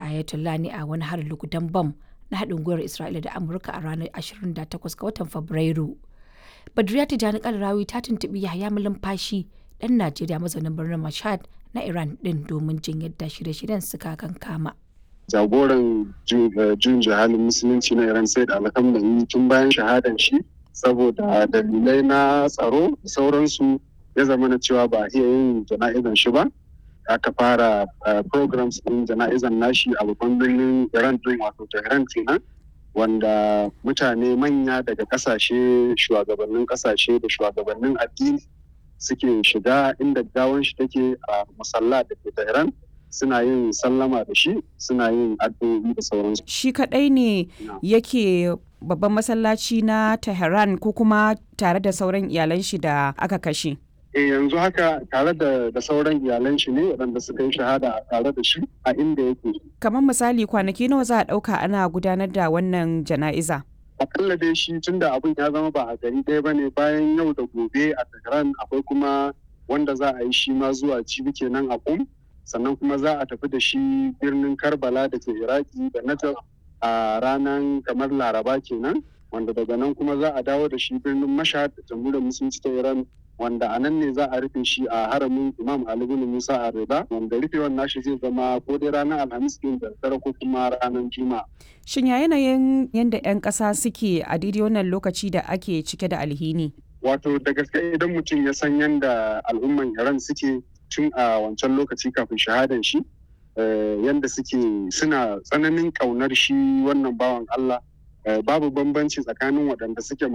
Ayatollah ne a wani harin lugudan bam na haɗin gwiwar Isra'ila da Amurka a ranar 28 ga watan Fabrairu. Badriya Tijjani Kalarawi ta tuntuɓi Yahaya Malumfashi ɗan Najeriya mazaunin birnin Mashhad na Iran ɗin domin jin yadda shirye-shiryen suka kankama. Jagoran jun jihalin musulunci na Iran sai da alhamdulillah tun bayan shahadan shi saboda dalilai na tsaro da sauransu ya zama na cewa ba iya yin jana'izan shi ba. Aka fara programs ɗin jana'izan nashi a babban birnin Iran ɗin wato Tehran kenan. wanda mutane manya daga kasashe shugabannin kasashe da shugabannin addini suke shiga inda gawan shi take a musalla da ke Tehran suna yin sallama da shi suna yin addu'o'i da sauransu. Shi kadai ne yake babban masallaci na Tehran ko kuma tare da sauran iyalan shi da aka kashe. e yanzu haka tare da, da sauran iyalan shi ne waɗanda suka yi shahada tare da shi a inda yake. Kamar misali kwanaki nawa za a ɗauka ana gudanar da wannan jana'iza? Akalla dai shi tun da abin ya zama ba a gari ɗaya ba ne bayan yau da gobe a Tehran akwai kuma wanda za a yi shi ma zuwa cibi kenan a kum sannan kuma za a tafi da shi birnin Karbala da ke Iraki da Najaf a ranar kamar Laraba kenan wanda daga nan kuma za a dawo da shi birnin Mashhad da jamhuriyar musulunci ta Iran wanda a nan ne za a rufe shi a haramin imam ali bin musa a rida wanda rufewan nashi zai zama ko dai ranar alhamis din da dare ko kuma ranar juma'a shin ya yanayin yadda 'yan ƙasa suke a daidai wannan lokaci da ake cike da alhini wato da gaske idan mutum ya san yadda al'umman iran suke tun a wancan lokaci kafin shahadan shi yadda suke suna tsananin ƙaunar shi wannan bawan allah babu bambanci tsakanin waɗanda suke